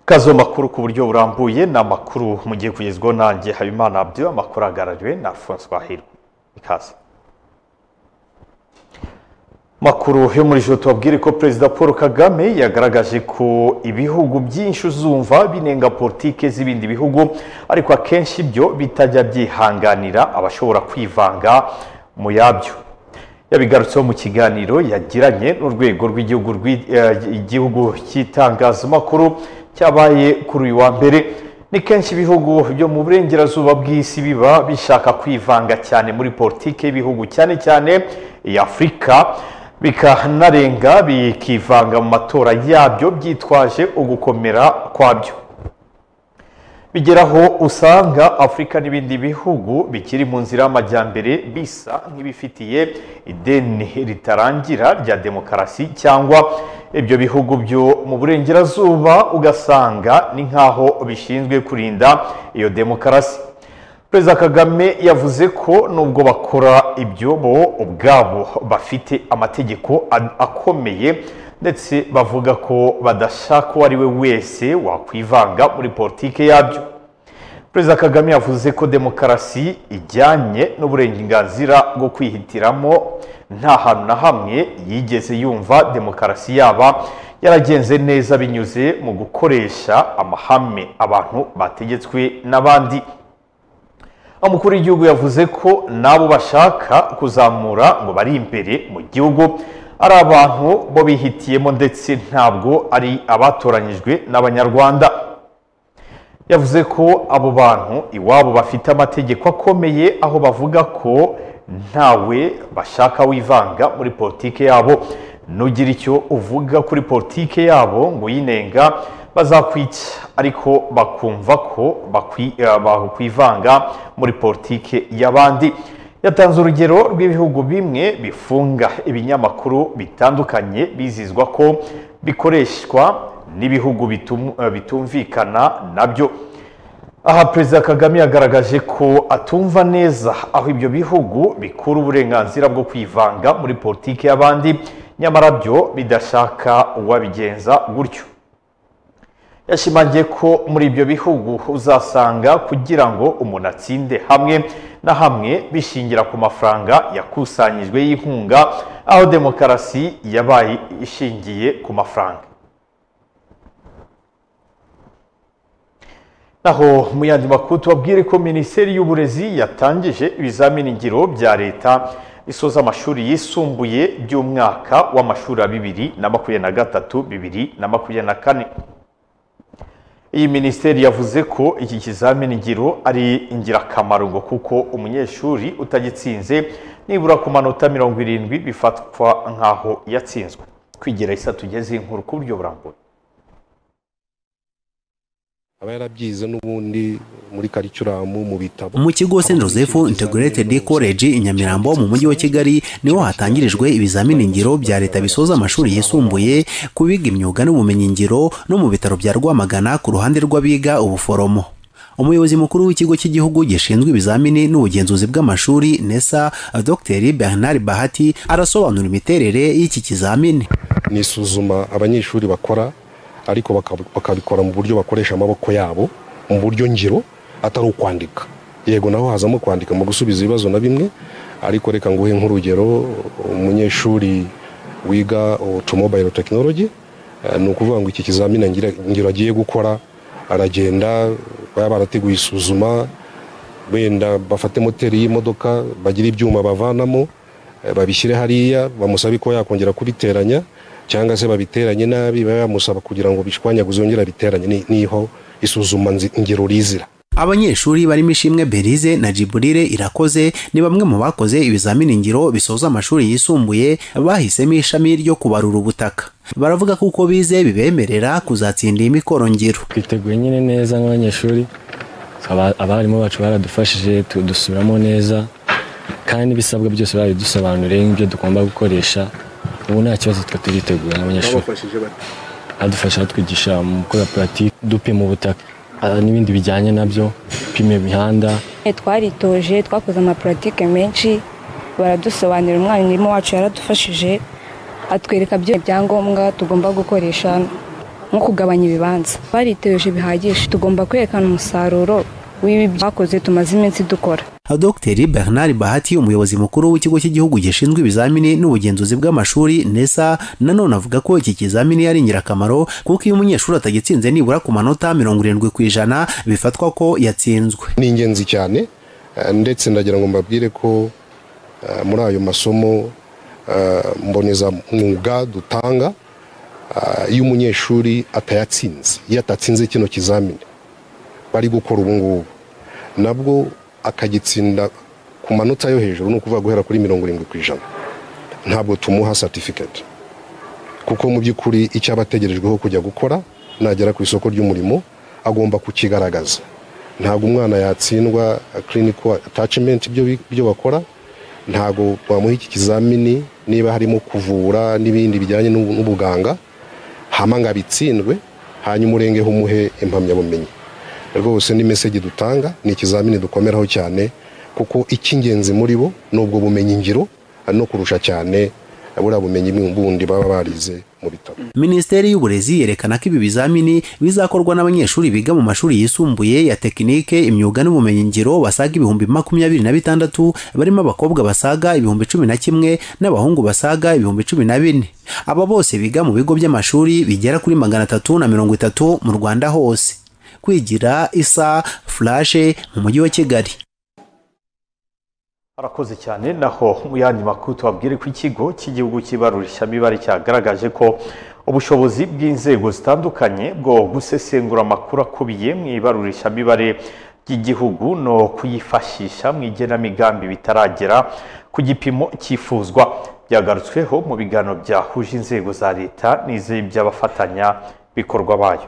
kazo makuru ku buryo burambuye ni amakuru mugiye kugezwaho nanjye habimana abyo amakuru ahagarariwe na alphonse bahiro ikaze makuru yo muri ijoro tubabwire ko perezida paul kagame yagaragaje ko ibihugu byinshi uzumva binenga politike z'ibindi bihugu ariko akenshi ibyo bitajya byihanganira abashobora kwivanga mu yabyo yabigarutseho mu kiganiro yagiranye n'urwego rw'igihugu cy'itangazamakuru cyabaye kuri uyu wa mbere ni kenshi ibihugu byo mu burengerazuba bw'isi biba bishaka kwivanga cyane muri politiki y'ibihugu cyane cyane iya afurika bikanarenga bikivanga mu matora yabyo byitwaje ugukomera kwabyo bigeraho usanga afurika n'ibindi bihugu bikiri mu nzira y'amajyambere bisa nk'ibifitiye ideni ritarangira rya demokarasi cyangwa ibyo bihugu byo mu burengerazuba ugasanga ni nk'aho bishinzwe kurinda iyo demokarasi perezida kagame yavuze ko nubwo bakora ibyo bo ubwabo bafite amategeko akomeye ndetse bavuga ko badashaka uwo ari we wese wakwivanga muri politiki yabyo perezida kagame yavuze ko demokarasi ijyanye n'uburenganzira bwo kwihitiramo nta hantu na hamwe yigeze yumva demokarasi yaba yaragenze neza binyuze mu gukoresha amahame abantu bategetswe n'abandi umukuru w'igihugu yavuze ko n'abo bashaka kuzamura ngo bari imbere mu gihugu ari abantu bo bihitiyemo ndetse ntabwo ari abatoranyijwe n'abanyarwanda yavuze ko abo bantu iwabo bafite amategeko akomeye aho bavuga ko ntawe bashaka wivanga muri politiki yabo nugira icyo uvuga kuri politiki yabo ngo uyinenga bazakwica ariko bakumva ko bakwivanga muri politiki y'abandi yatanze urugero rw'ibihugu bimwe bifunga ibinyamakuru bitandukanye bizizwa ko bikoreshwa n'ibihugu bitumvikana nabyo aha perezida kagame yagaragaje ko atumva neza aho ibyo bihugu bikura uburenganzira bwo kwivanga muri politiki y'abandi nyamara byo bidashaka uwabigenza gutyo yashimangiye ko muri ibyo bihugu uzasanga kugira ngo umuntu atsinde hamwe na hamwe bishingira ku mafaranga yakusanyijwe y'inkunga aho demokarasi yabaye ishingiye ku mafaranga naho mu yandi makuru tubabwire ko minisiteri y'uburezi yatangije ibizamini ngiro bya leta bisoza amashuri yisumbuye by'umwaka w'amashuri ya bibiri na makumyabiri na gatatu bibiri na makumyabiri na kane iyi minisiteri yavuze ko iki kizamini ngiro ari ingirakamaro ngo kuko umunyeshuri utagitsinze nibura ku manota mirongo irindwi bifatwa nk'aho yatsinzwe kwigira isa tugeze inkuru ku buryo burambuye aba yarabyize n'ubundi muri karicuramu mu bitabo mu kigo St Joseph Integrated College i Nyamirambo mu mujyi wa Kigali niho hatangirijwe ibizamini ngiro bya leta bisoza amashuri yisumbuye ku biga imyuga n'ubumenyi ngiro no mu bitaro bya Rwamagana ku ruhande rw'abiga ubuforomo umuyobozi mukuru w'ikigo cy'igihugu gishinzwe ibizamini n'ubugenzuzi bw'amashuri nesa dr bernard bahati arasobanura imiterere y'iki kizamini ni isuzuma abanyeshuri bakora ariko bakabikora mu buryo bakoresha amaboko yabo mu buryo ngiro atari ukwandika yego naho hazamo kwandika mu gusubiza ibibazo na bimwe ariko reka nguhe nk'urugero umunyeshuri wiga otomobile tekinologi ni ukuvuga ngo iki kizamini ngiro agiye gukora aragenda baba barateguye isuzuma wenda bafate moteri y'imodoka bagire ibyuma bavanamo babishyire hariya bamusabe ko yakongera kubiteranya cyangwa se babiteranye nabi bamusaba kugira ngo bishwanyaguze yongera biteranye niho isuzuma ngero rizira abanyeshuri barimo ishimwe berize na jiburire irakoze ni bamwe mu bakoze ibizamini ngiro bisoza amashuri yisumbuye bahisemo ishami ryo kubarura ubutaka baravuga ko uko bize bibemerera kuzatsinda iyi mikoro ngiro twiteguye nyine neza nk'abanyeshuri abarimu bacu baradufashije dusubiramo neza kandi ibisabwa byose barabidusobanuriye nk'ibyo tugomba gukoresha ubu nta kibazo twe turiteguye n'abanyeshuri adufasha batwigisha mu gukora puratike dupima ubutaka n'ibindi bijyanye nabyo dupima imihanda twaritoje twakoze amapuratike menshi baradusobanurira umwarimu wacu yaradufashije atwereka byo ibyangombwa tugomba gukoresha nko kugabanya ibibanza bariteje bihagije tugomba kwerekana umusaruro w'ibi byakoze tumaze iminsi dukora dr bernard bahati umuyobozi mukuru w'ikigo cy'igihugu gishinzwe ibizamini n'ubugenzuzi bw'amashuri nesa nanone avuga ko iki kizamini ari ingirakamaro kuko iyo umunyeshuri atagitsinze nibura ku manota mirongo irindwi ku ijana bifatwa ko yatsinzwe ni ingenzi cyane eh, ndetse ndagira ngo mbabwire ko eh, muri ayo masomo eh, mbonezamwuga dutanga ah, iyo umunyeshuri atayatsinze iyo atatsinze kino kizamini bari gukora ubu ngubu nabwo akagitsinda ku manota yo hejuru ni ukuvuga guhera kuri mirongo irindwi ku ijana ntabwo tumuha certificate kuko mu by'ukuri icyo aba ategerejweho kujya gukora nagera ku isoko ry'umurimo agomba kukigaragaza ntabwo umwana yatsindwa clinical attachment ibyo bi- ibyo bakora ntabwo bamuha iki kizamini niba harimo kuvura n'ibindi bijyanye n'ubu- n'ubuganga hama ngo abitsindwe hanyuma urengeho umuhe impamyabumenyi rwose ni meseji dutanga ni ikizamini dukomeraho cyane kuko icy'ingenzi muri bo ni ubwo bumenyi ngiro no kurusha cyane buriya bumenyi bundi baba barize mu bitabo minisiteri y'uburezi yerekana ko ibi bizamini bizakorwa n'abanyeshuri biga mu mashuri yisumbuye ya tekinike imyuga n'ubumenyingiro basaga ibihumbi makumyabiri na bitandatu barimo abakobwa basaga ibihumbi cumi na kimwe n'abahungu basaga ibihumbi cumi na bine aba bose biga mu bigo by'amashuri bigera kuri magana atatu na mirongo itatu mu rwanda hose kwigira isa furashe mu mujyi wa kigali arakoze cyane naho mu yandi makuru tubabwire ko ikigo cy'igihugu cy'ibarurishamibare cyagaragaje ko ubushobozi bw'inzego zitandukanye bwo gusesengura amakuru akubiye mu ibarurishamibare ry'igihugu no kuyifashisha mu igenamigambi bitaragera ku gipimo cyifuzwa byagarutsweho mu biganiro byahuje inzego za leta n'iz'iby'abafatanya bikorwa bayo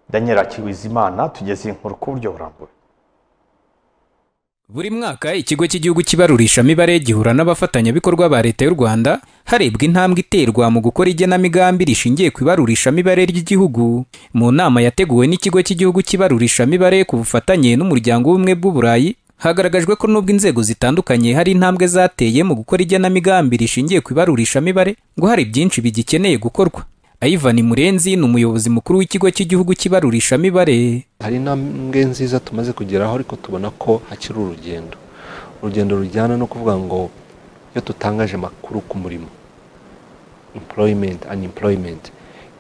daniel akibizimana tugeze inkuru ku buryo burambuye Buri mwaka ikigo cy'igihugu cy'ibarurishamibare gihura n'abafatanyabikorwa ba leta y'u Rwanda harebwa intambwe iterwa mu gukora igenamigambi rishingiye ku ibarurishamibare ry'igihugu. Mu nama yateguwe n'ikigo cy'igihugu cy'ibarurishamibare ku bufatanye n'umuryango w'ubumwe bw'uburayi hagaragajwe ko nubwo inzego zitandukanye hari intambwe zateye mu gukora igenamigambi rishingiye ku ibarurishamibare ngo hari byinshi bigikeneye gukorwa. Ivan Murenzi ni umuyobozi mukuru w'ikigo cy'igihugu cy'ibarurishamibare. hari intambwe nziza tumaze kugeraho ariko tubona ko hakiri urugendo urugendo rujyana no kuvuga ngo iyo tutangaje amakuru ku murimo employment unemployment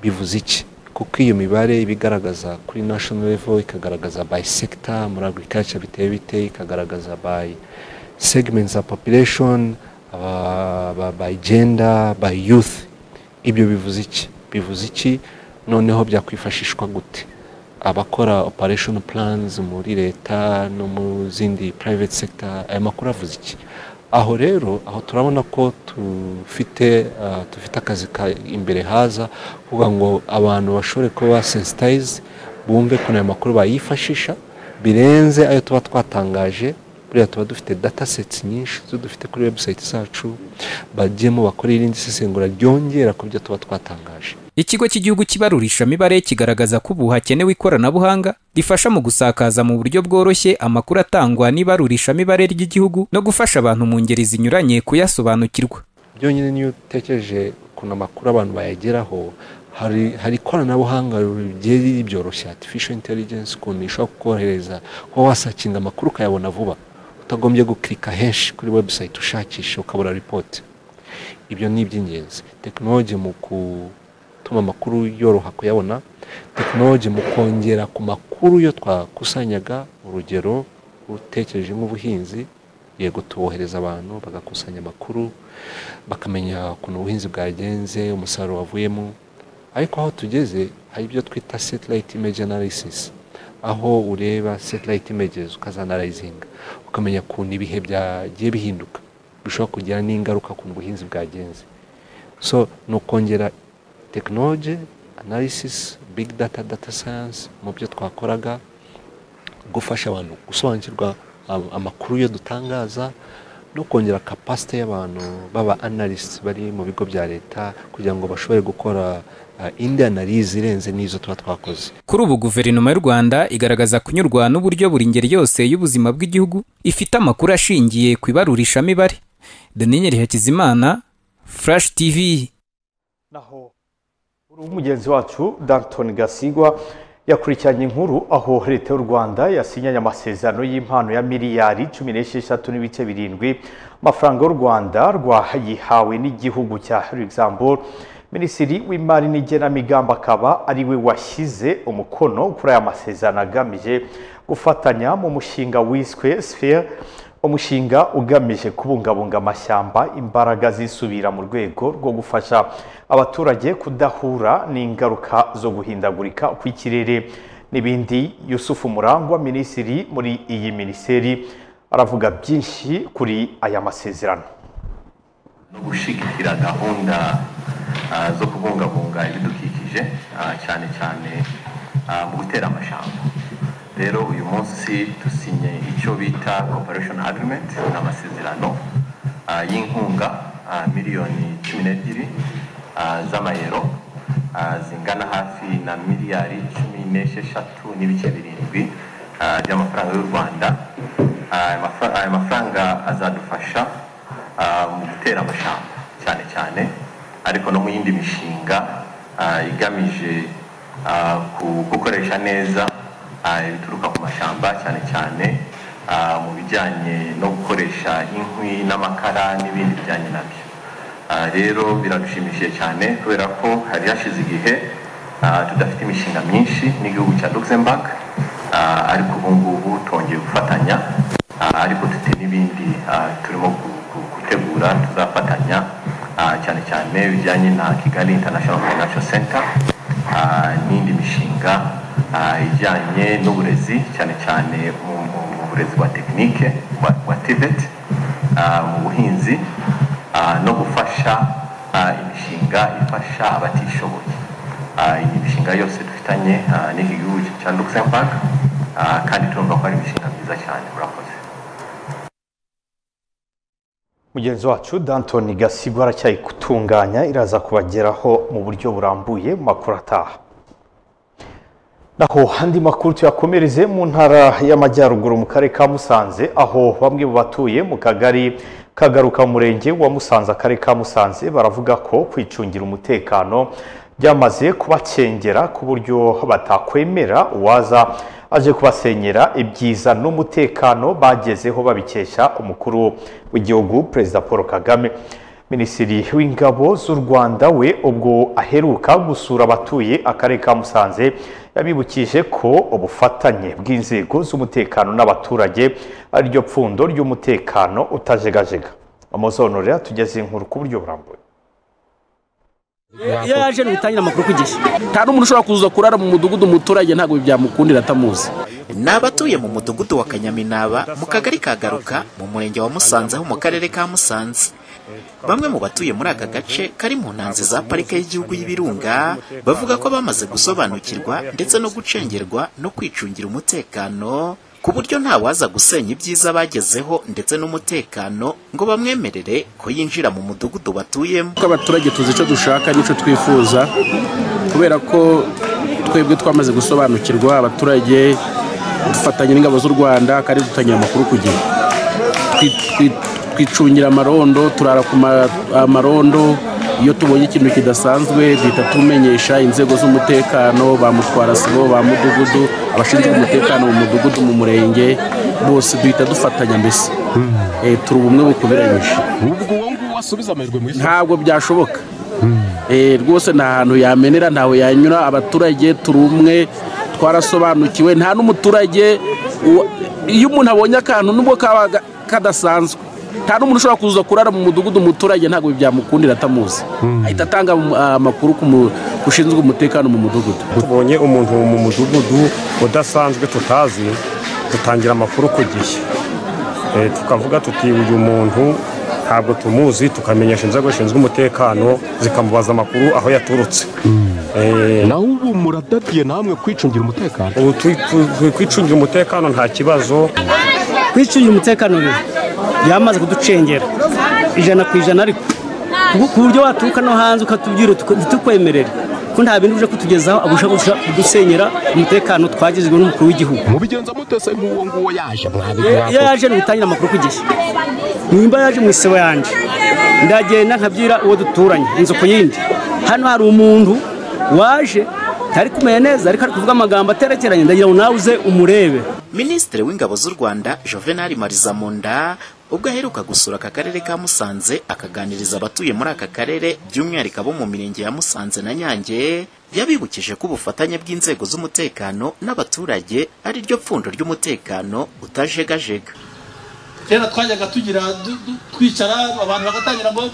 bivuze iki kuko iyo mibare iba igaragaza kuri national level ikagaragaza by sector muri agriculture biteye bite ikagaragaza by segments of population aba- aba- by gender by youth ibyo bivuze iki bivuze iki noneho byakwifashishwa gute abakora operation plans muri leta no mu zindi private sector aya makuru avuze iki aho rero aho turabona ko tufite ah, dufite akazi ka imbere haza kuvuga ngo abantu bashobore kuba sensitize bumve kuna ayo makuru bayifashisha birenze ayo tuba twatangaje buriya tuba dufite data sets nyinshi zo dufite kuri website zacu bajyemo bakora irindi sesengura ryongera ku byo tuba twatangaje Ikigo cy'igihugu cy'ibarurishamibare kigaragaza ko ubu hakenewe ikoranabuhanga rifasha mu gusakaza mu buryo bworoshye amakuru atangwa n'ibarurishamibare ry'igihugu no gufasha abantu mu ngeri zinyuranye kuyasobanukirwa. byonyine niyo utekereje ukuntu amakuru abantu bayageraho hari hari ikoranabuhanga rigiye ribyoroshya artificial intelligence ukuntu ishobora kukorohereza kuba wasakinga amakuru ukayabona vuba utagombye gukirika henshi kuri website ushakisha ukabura report ibyo ni iby'ingenzi tekinoloji mu gutuma amakuru yoroha kuyabona tekinoloji mu kongera ku makuru yo twakusanyaga urugero utekereje nk'ubuhinzi yego tubohereza abantu bagakusanya amakuru bakamenya ukuntu ubuhinzi bwagenze umusaruro wavuyemo ariko aho tugeze hari ibyo twita satellite image analysis aho ureba satellite images ukazanarayizinga ukamenya ukuntu ibihe byagiye bihinduka bishobora kugira n'ingaruka ku buhinzi bwagenze so ni ukongera tekinoloji analysis big data data science mu byo twakoraga gufasha abantu gusobanukirwa am- amakuru yo dutangaza no kongera kapasite y'abantu baba analysts bari mu bigo bya leta kugira ngo bashobore gukora ah, indi analize irenze n'izo tuba twakoze Kuri ubu guverinoma y'u Rwanda igaragaza kunyurwa n'uburyo buri ngeri yose y'ubuzima bw'igihugu ifite amakuru ashingiye ku ibarurishamibare. Daniel Hakizimana, Flash TV. naho u mugenzi wacu Danton Gasigwa yakurikiranye inkuru aho leta y'u Rwanda yasinyanye amasezerano y'impano ya miliyari cumi n'esheshatu n'ibice birindwi amafaranga y'u Rwanda rwayihawe n'igihugu cya Luxembourg minisitiri w'imari n'igenamigambi akaba ari we washyize umukono kuri aya masezerano agamije gufatanya mu mushinga wiswe sphere umushinga ugamije kubungabunga amashyamba imbaraga zisubira mu rwego rwo gufasha abaturage kudahura n'ingaruka zo guhindagurika kw'ikirere n'ibindi yusufu murangwa minisitiri muri iyi minisiteri aravuga byinshi kuri aya masezerano no gushyigikira gahunda ah, zo kubungabunga ibidukikije ah, cyane cyane ah, mu gutera amashyamba rero uyu munsi dusinye icyo bita cooperation agreement ni amasezerano ah, y'inkunga ah, miliyoni cumi n'ebyiri ah, z'amayero ah, zingana hafi na miliyari cumi n'esheshatu n'ibice birindwi ah, by'amafaranga y'u rwanda Ah, aya mafa- aya mafaranga azadufasha ah, mu gutera amashyamba cyane cyane ariko no mu yindi mishinga ah, igamije ah, ku- gukoresha neza ah, ibituruka ku mashyamba cyane cyane ah, mu bijyanye no gukoresha inkwi n'amakara n'ibindi bijyanye nabyo Ah, rero biradushimishije cyane kubera ko hari hashize igihe ah, tudafite imishinga myinshi n'igihugu cya luxembourg Ah, ariko ubu ngubu twongeye gufatanya Ah, ariko dufite n'ibindi ah, turimo gu- gu- gutegura tuzafatanya ah, cyane cyane bijyanye na kigali international financial center ah, n'indi mishinga ah, ijyanye n'uburezi cyane cyane mu mu- mu burezi bwa tekinike bwa bwa tibet ah, mu buhinzi ah, no gufasha ah, imishinga ifasha abatishoboye Ah, iyi mishinga yose dufitanye ah, n'iki gihugu cya luxembourg ah, kandi turumva ko ari imishinga myiza cyane murakoze mugenzi wacu Danton gasigwa aracyayitunganya iraza kubageraho mu buryo burambuye mu makuru ataha naho andi makuru tuyakomereze mu ntara y'amajyaruguru mu karere ka musanze aho bamwe mu batuye mu kagari kagaruka mu murenge wa musanze akarere ka musanze baravuga ko kwicungira umutekano byamaze kubacengera ku buryo batakwemera uwaza aje kubasenyera ibyiza n'umutekano bagezeho babikesha umukuru w'igihugu perezida paul kagame minisitiri w'ingabo z'u rwanda we ubwo aheruka gusura abatuye akarere ka musanze yabibukije ko ubufatanye bw'inzego z'umutekano n'abaturage ari ryo pfundo ry'umutekano utajegajega amazonurera tugeze inkuru ku buryo burambuye iyo yaje ntutangira amakuru ku gihe nta n'umuntu ushobora kuza kurara mu mudugudu umuturage ntabwo byamukundira atamuzi ni abatuye mu mudugudu wa kanyaminaba mu kagari ka garuka mu murenge wa musanze ho mu karere ka musanze bamwe mu batuye muri aka gace kari mu ntanzi za parike y'igihugu y'ibirunga bavuga ko bamaze gusobanukirwa ndetse no gucengerwa no kwicungira umutekano ku buryo nta waza gusenya ibyiza bagezeho ndetse n'umutekano ngo bamwemerere ko yinjira mu mudugudu batuyemo kuko abaturage tuzi icyo dushaka n'icyo twifuza kubera ko twebwe twamaze gusobanukirwa abaturage dufatanya n'ingabo z'u rwanda kandi dutangira amakuru ku gihe Twi- twi- twicungira amarondo turara ku ma- amarondo iyo tubonye ikintu kidasanzwe duhita tumenyesha inzego z'umutekano ba mutwara sibo ba mudugudu abashinzwe umutekano mu mudugudu mu murenge bose duhita dufatanya mbese Eh, turi ubumwe bukuberanyije ntabwo byashoboka Eh, rwose nta hantu yamenera ntawe yanyura abaturage turi umwe twarasobanukiwe nta n'umuturage uwa- iyo umuntu abonye akantu nubwo kaba ga- kadasanzwe nta n'umuntu ushobora kuza kurara mu mudugudu umuturage ntabwo byamukundira atamuzi ahita atanga um, amakuru ku mu- ku ushinzwe umutekano mu mudugudu tubonye umuntu mu mudugudu udasanzwe tutazi dutangira amakuru ku gihe Eh, tukavuga tuti uyu muntu ntabwo tumuzi tukamenyesha inzego zishinzwe umutekano zikamubaza amakuru aho yaturutse Eh, naho ubu muradadiye namwe kwicungira umutekano ubu twi- twi- twi- kwicungira umutekano nta kibazo kwicungira umutekano rero yamaze kuducengera ijana ku ijana ariko ku- ku buryo waturuka no hanze ukatubwira tuka- ntitukwemerere ko nta bintu uje kutugezaho agusha kudusenyera umutekano twagizwe n'umukuru w'igihugu mubigenza mutese nk'uwo nguwo yaje iyo mwabigura yaje ntibitangire amakuru ku gihe nimba yaje mu isibo yanjye ndagenda nkabyira uwo duturanye inzu ku yindi hano hari umuntu waje ntari kumenya neza ariko ari kuvuga amagambo aterekeranye ndagira ngo nawe uze umurebe minisitiri w'ingabo z'u rwanda juvenal marizamunda ubwo aheruka gusura aka karere ka musanze akaganiriza abatuye muri aka karere by'umwihariko abo mu mirenge ya musanze na nyange yabibukije ko ubufatanye bw'inzego z'umutekano n'abaturage ari ryo pfundo ry'umutekano utajegajega kera twajyaga tugira du- du- twicara abantu bagatangira ngo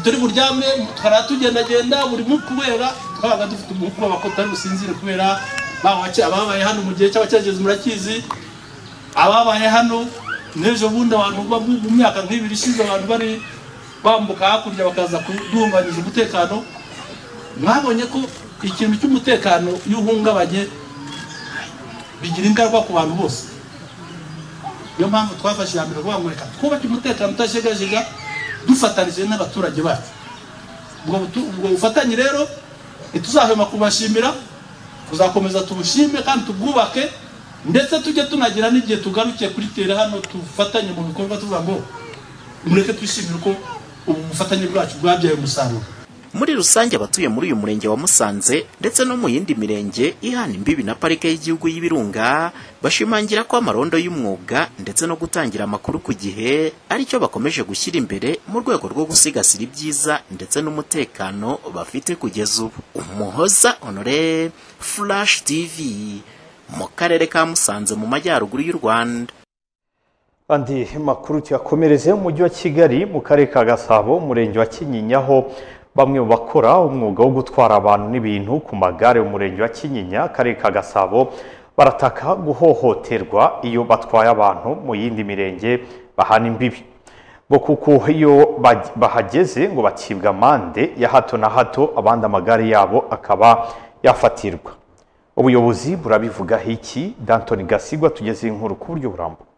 turi buryame tukara tugendagenda buri mu kubera twabaga dufite umubwoba ko tutari businzire kubera bawace ababaye hano mu gihe cy'abacyerekezo murakizi ababaye hano n'ejo bundi abantu bo mu myaka nk'ibiri ishize abantu bari bambuka hakurya bakaza kuduhungabanyije umutekano mwabonye ko ikintu cy'umutekano iyo uhungabanye bigira ingaruka ku bantu bose niyo mpamvu twafashe iya mbere kuvuga ngo reka twubake umutekano utajegajega dufatanije n'abaturage bacu ubwo butu- ubwo bufatanye rero ntituzahwema kubashimira tuzakomeza tubushime kandi tubwubake ndetse tujye tunagira n'igihe tugarukiye kuri tere hano tufatanye mu bikorwa tuvuga ngo mureke twishimire uko ubu bufatanye bwacu bwabyaye umusaruro muri rusange abatuye muri uyu murenge wa musanze ndetse no mu yindi mirenge ihana imbibi na parike y'igihugu y'ibirunga bashimangira ko amarondo y'umwuga ndetse no gutangira amakuru ku gihe aricyo bakomeje gushyira imbere mu rwego rwo gusigasira ibyiza ndetse n'umutekano bafite kugeza ubu umuhoza honore flash tv mu karere ka musanze mu majyaruguru y'u rwanda andi makuru tuyakomereze mu mujyi wa kigali mu karere ka gasabo umurenge wa kinyinya aho bamwe mu bakora umwuga wo gutwara abantu n'ibintu ku magare mu murenge wa kinyinya akarere ka gasabo barataka guhohoterwa iyo batwaye abantu mu yindi mirenge bahana imbibi ngo kuko iyo baj- bahageze ngo bacibwa amande ya hato na hato abandi amagare yabo akaba yafatirwa ubuyobozi burabivugaho iki dantoni gasigwa tugeze inkuru ku buryo burambuye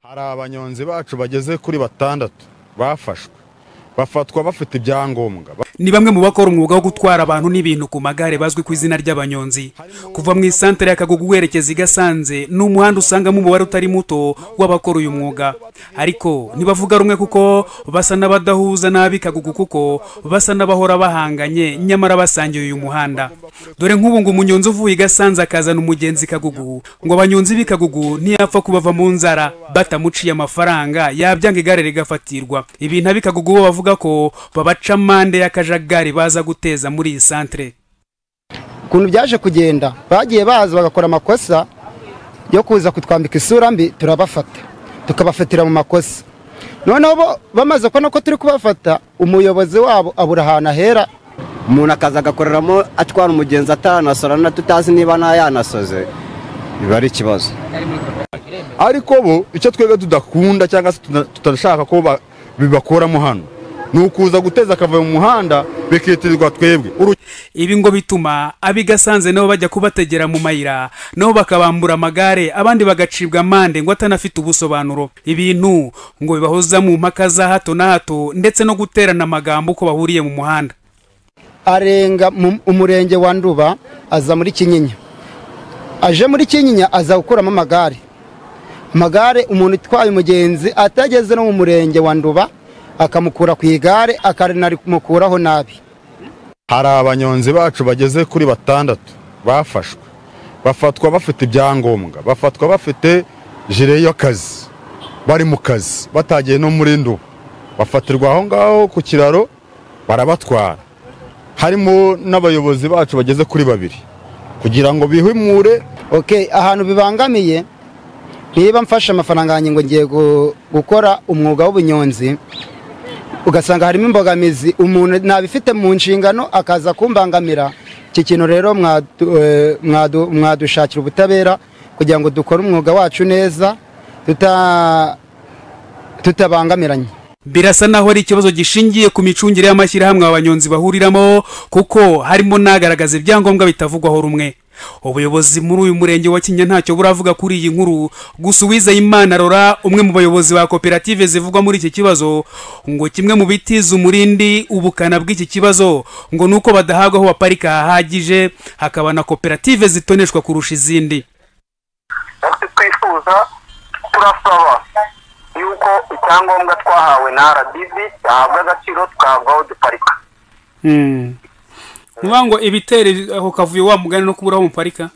hari abanyonzi bacu bageze kuri batandatu bafashwe bafatwa bafite ibyangombwa Ba- ni bamwe mu bakora umwuga wo gutwara abantu n'ibintu ku magare bazwi ku izina ry'abanyonzi kuva mu isantere ya kagugu werekeza i gasanze ni umuhanda usangamo umubare utari muto w'abakora uyu mwuga ariko ntibavuga rumwe kuko basa n'abadahuza n'ab'i kagugu kuko basa n'abahora bahanganye nyamara basangiye uyu muhanda dore nk'ubu ngo umunyonzi uvuye i gasanze akazana umugenzi i kagugu ngo abanyonzi b'i kagugu ntiyapfa kubava mu nzara batamuciye amafaranga yabyanga igare rigafatirwa ibintu ab'i kagugu bo bavuga ko babaca amande y'akajagari baza guteza muri iyi santere ukuntu byaje kugenda bagiye baza bagakora amakosa yo kuza kutwambika isura mbi turabafata tukabafatira mu makosa noneho bo bamaze kubona ko turi kubafata umuyobozi wabo abura ahantu ahera umuntu akaza agakoreramo atwara umugenzi atanasora na tutazi niba ntayanasoze biba ari ikibazo ariko bo icyo twebwe tudakunda cyangwa se tuta- tutashaka ko ba- bibakuramo hano ni ukuza guteza akavuyo mu muhanda bikitirirwa twebwe Uru- ibi ngo bituma ab'i gasanze nabo bajya kubategera mu mayira nabo bakabambura amagare abandi bagacibwa amande ngo atanafite ubusobanuro ibintu ngo bibahoza mu mpaka za hato na hato ndetse no guterana amagambo uko bahuriye mu muhanda arenga mu- umurenge wa nduba aza muri kinyinya aje muri kinyinya aza gukuramo amagare amagare umuntu utwaye umugenzi atageze no mu murenge wa nduba akamukura ku igare akarinamukuraho nabi hari abanyonzi bacu bageze kuri batandatu bafashwe bafatwa bafite ibyangombwa bafatwa bafite jire y'akazi bari mu kazi batagiye no muri ndu bafatirwa aho ngaho ku kiraro barabatwara harimo n'abayobozi bacu bageze kuri babiri kugira ngo bihimure ok ahantu bibangamiye niba mfashe amafaranga yanjye ngo ngiye gu- gukora umwuga w'ubunyonzi ugasanga harimo imbogamizi umuntu ntabifite mu nshingano akaza kumbangamira iki kintu rero mwadu- eh, mwadu- mwadushakira ubutabera kugira ngo dukore umwuga wacu neza tuta- tutabangamiranye birasa naho ari ikibazo gishingiye ku micungire y'amashyirahamwe abanyonzi bahuriramo kuko harimo n'agaragaza ibyangombwa bitavugwaho rumwe ubuyobozi muri uyu murenge wa kinya ntacyo buravuga kuri iyi nkuru gusa uwizeyimana rora umwe mu bayobozi ba koperative zivugwa muri iki kibazo ngo kimwe mu bitiza umurindi ubukana bw'iki kibazo ngo ni uko badahabwa aho baparika hahagije hakaba na koperative zitoneshwa kurusha izindi twifuza turasaba yuko icyangombwa twahawe na rdb gihabwa agaciro tukahabwa aho duparika nkuvuga ngo ibitera aho kavuye wa mugani no kubura aho muparika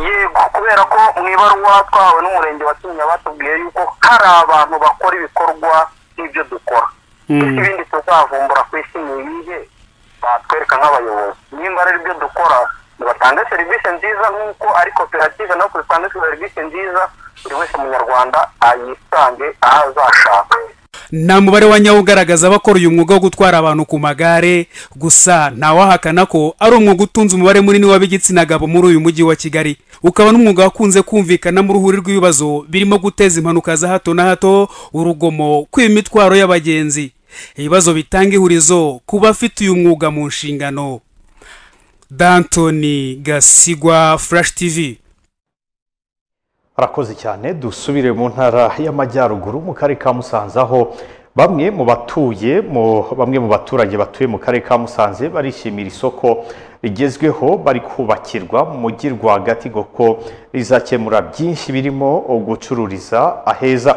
yego kubera ko mu ibaruwa twahawe n'umurenge wa kinyinya batubwiye yuko hari abantu bakora ibikorwa nk'ibyo dukora ese ibindi tuzavumbura ku isi ni ibihe batwereka nk'abayobozi nimba rero ibyo dukora nibatange serivisi nziza nk'uko ari koperative nako zitange serivisi nziza buri wese munyarwanda ayisange aho azashaka nta mubare wa nyawo ugaragaza abakora uyu mwuga wo gutwara abantu ku magare gusa ntawahakana ko ari umwuga utunze umubare munini w'ab'igitsina gabo muri uyu mujyi wa kigali ukaba n'umwuga wakunze kumvikanamo uruhuri rw'ibibazo birimo guteza impanuka za hato na hato urugomo kwiba imitwaro y'abagenzi ibibazo bitanga ihurizo ku bafite uyu mwuga mu nshingano dantoni gasigwa furashi tivi arakoze cyane dusubire mu ntara y'amajyaruguru mu karere ka musanze aho bamwe mu batuye mu bamwe mu baturage batuye mu karere ka musanze barishimira isoko rigezweho bari kubakirwa mu mujyi rwagati kuko rizakemura byinshi birimo gucururiza aheza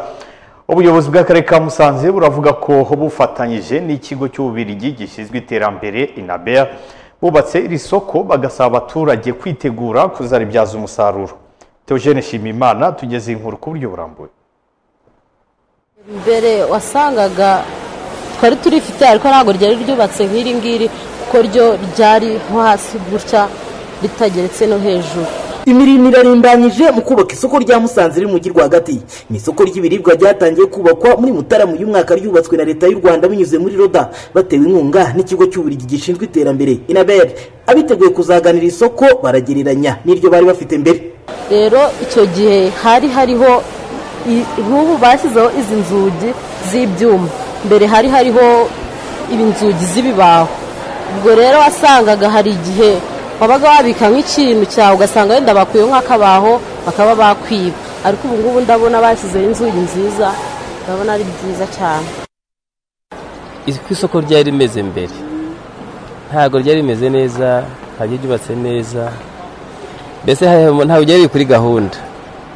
ubuyobozi bw'akarere ka musanze buravuga ko bufatanyije n'ikigo cy'ububirigi gishinzwe iterambere inabea bubatse iri soko bagasaba abaturage kwitegura kuzaribyaza umusaruro Theogene Shimimana tugeze inkuru ku buryo burambuye mbere wasangaga twari turifite ariko ntabwo ryari ryubatse nk'iri ngiri kuko ryo ryari nko hasi gutya ritageretse no hejuru imirimo irarimbanyije mu kubaka isoko rya musanze riri mu mujyi rwagati ni isoko ry'ibiribwa ryatangiye kubakwa muri mutarama uyu mwaka ryubatswe na leta y'u rwanda binyuze muri roda batewe inkunga n'ikigo cy'uburigi gishinzwe iterambere inabel abiteguye kuzaganira isoko baragereranya n'iryo bari bafite mbere rero icyo gihe hari hariho i- nk'ubu bashyizeho izi nzugi z'ibyuma mbere hari hariho inzugi z'ibibaho ubwo rero wasangaga hari igihe wabaga wabika nk'ikintu cyawe ugasanga wenda bakuyeho nk'akabaho bakaba bakwiba ariko ubu ngubu ndabona bashyizeho inzugi nziza ndabona ari byiza cyane uko isoko ryari rimeze mbere ntabwo ryari rimeze neza ntabwo ryubatse neza mbese hari- ntabwo ryari riri kuri gahunda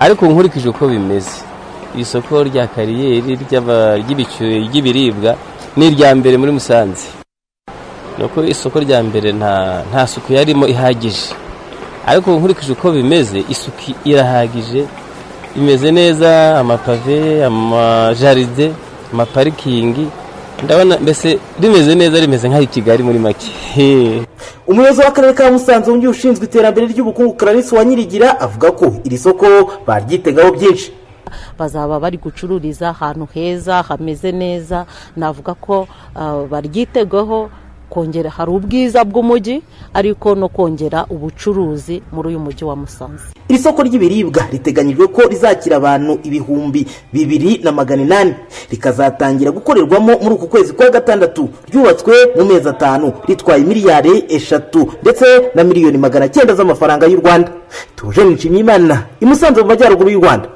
ariko ubu nkurikije uko bimeze iri soko rya kariyeri ry'aba- ry'ibicu- ry'ibiribwa ni irya mbere muri musanze ni uko isoko rya mbere nta nta suku yarimo ihagije ariko ubu nkurikije uko bimeze isuku irahagije imeze neza amapave amajaride amaparikingi ndabona mbese rimeze neza rimeze nk'aho i kigali muri make umuyobozi w'akarere ka musanze wungirije ushinzwe iterambere ry'ubukungu clarisse wa nyirigira avuga ko iri soko baryitegaho byinshi bazaba bari gucururiza ahantu heza hameze neza navuga ko ah, baryitegaho kongera hari ubwiza bw'umujyi ariko no kongera ubucuruzi muri uyu mujyi wa musanze iri soko ry'ibiribwa riteganyijwe ko rizakira abantu ibihumbi bibiri na magana inani rikazatangira gukorerwamo muri uku kwezi kwa gatandatu ryubatswe mu mezi atanu ritwaye miliyari eshatu ndetse na miliyoni magana cyenda z'amafaranga y'u rwanda tuje nshimyimana i musanze mu majyaruguru y'u rwanda